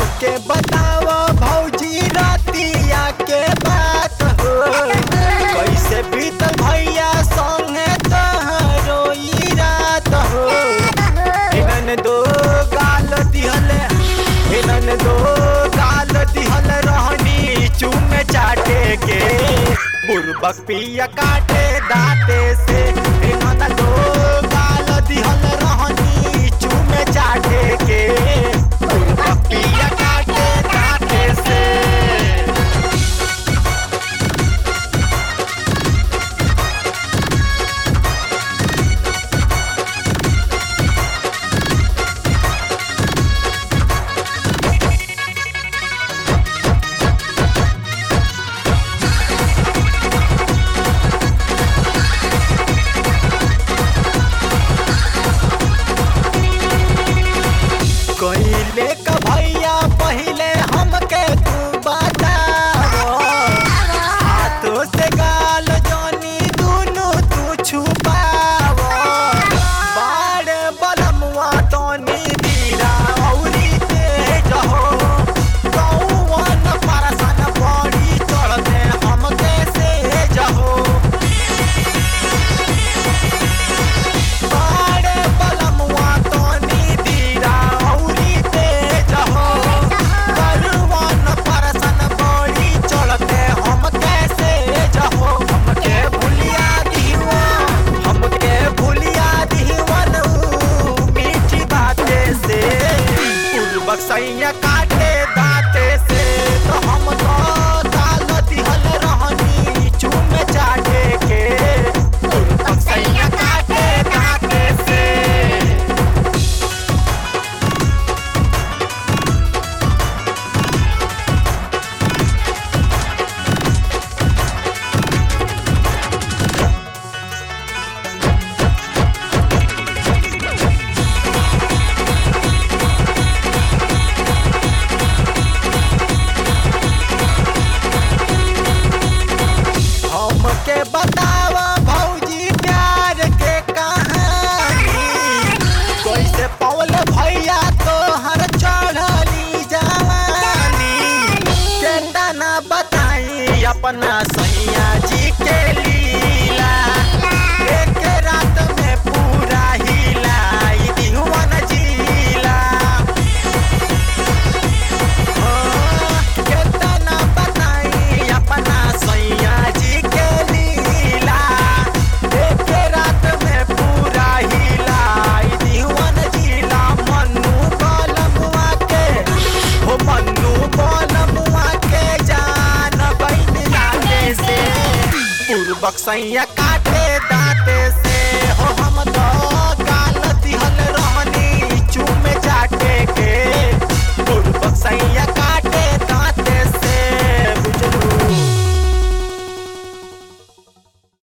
हमके बताओ भौजी रतिया के बात हो कैसे बीतल भैया संगे तहरो ई रात हो इनन दो गाल दिहले इनन दो गाल दिहल रहनी चूम चाटे के बुरबक पिया काटे दाते से इनन दो गाल दिहल रहनी चूम चाटे के बुरबक पिया काटे दाते से कइले का भैया पहिले हमके तू बताओ हाथों से गाल जानी दुनु तू छुपाओ बाड़े बलमुआ तोनी दीरा औरी तेज हो कौन परसन पड़ी चढ़ते हमके से जहो बाड़े बलमुआ तोनी दीरा औरी तेज हो बलवान परसन बड़ी चढ़ते हम कैसे जहो हमके भूलिया दीवा हमके भूलिया दीवन ऊ मीठी बाते से पूर्वक सैया काटे दाते से तो हम तो दाल दिहल रहनी चूम चाटे के पूर्वक सैया काटे दाते से हमके बतावा भौजी प्यार के कहानी कैसे पौल भैया तोहर चढ़ली जवानी केतना बताई अपना सैया जी के लीला एक रात में पूरा हिलाई दिहुवन जिला केतना बताई अपना सैया जी के लीला एक रात में पूरा हिलाई दीवन जिला मन्नू बलमुआ के हो मन्नू बलमुआ के जान बैठ जाने से पूर्वक सैया काट